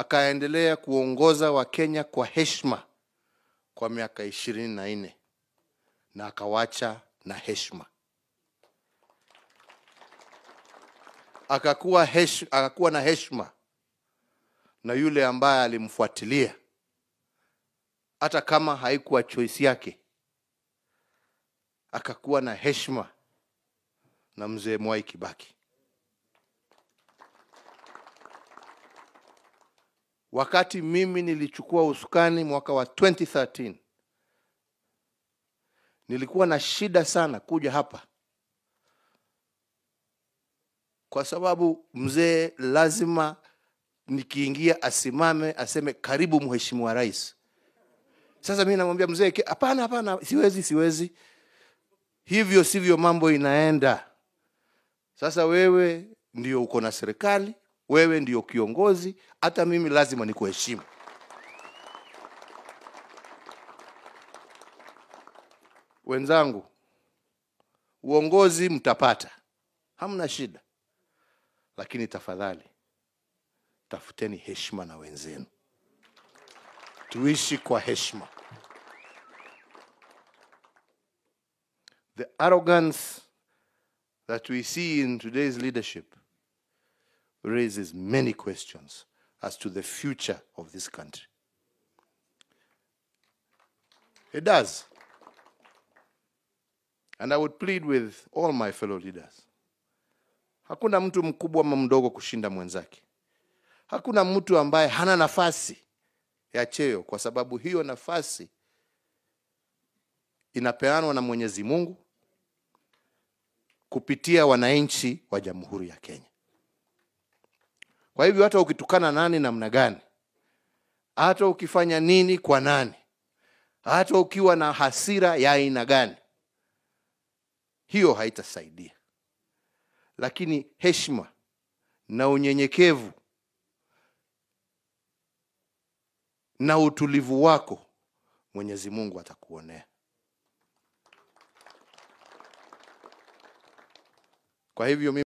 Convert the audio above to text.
akaendelea kuongoza Wakenya kwa heshima kwa miaka ishirini na nne na akawacha na heshima. Akakuwa, hesh, akakuwa na heshima na yule ambaye alimfuatilia hata kama haikuwa choice yake. Akakuwa na heshima na mzee Mwai Kibaki. Wakati mimi nilichukua usukani mwaka wa 2013 nilikuwa na shida sana kuja hapa, kwa sababu mzee lazima nikiingia asimame aseme karibu mheshimiwa rais. Sasa mimi namwambia mzee, hapana, hapana, siwezi, siwezi. Hivyo sivyo mambo inaenda. Sasa wewe ndio uko na serikali, wewe ndio kiongozi, hata mimi lazima nikuheshimu. Wenzangu, uongozi mtapata, hamna shida, lakini tafadhali tafuteni heshima na wenzenu, tuishi kwa heshima. The arrogance that we see in today's leadership raises many questions as to the future of this country. It does. And I would plead with all my fellow leaders. Hakuna mtu mkubwa ama mdogo kushinda mwenzake. Hakuna mtu ambaye hana nafasi ya cheo, kwa sababu hiyo nafasi inapeanwa na Mwenyezi Mungu kupitia wananchi wa Jamhuri ya Kenya. Kwa hivyo hata ukitukana nani namna gani, hata ukifanya nini kwa nani, hata ukiwa na hasira ya aina gani, hiyo haitasaidia. Lakini heshima na unyenyekevu na utulivu wako Mwenyezi Mungu atakuonea. Kwa hivyo mimi